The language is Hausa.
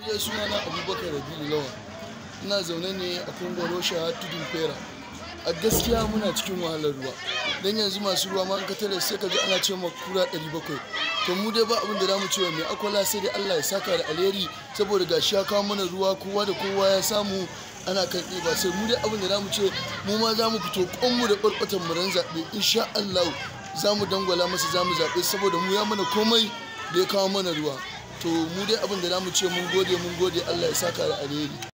dai sunana abubakar rabi'u lawan ina zaune ne a kongoro sha tudun fera a gaskiya muna cikin wahalar ruwa don yanzu masu ruwa ma in ka tare sai ka ji ana ce ma kura 700 to mu dai ba abin da zamu cewa mai akwala sai dai Allah ya saka da alheri saboda gashi ya kawo mana ruwa kowa da kowa ya samu ana kan ɗiba sai mu dai abin da zamu ce mu ma za mu fito kwanmu da ɓarɓatan mu ran zaɓe insha Allah za mu dangwala masa za mu zaɓe saboda mu ya mana komai da ya kawo mana ruwa to mu dai abin da zamu ce mun gode mun gode Allah ya saka da alheri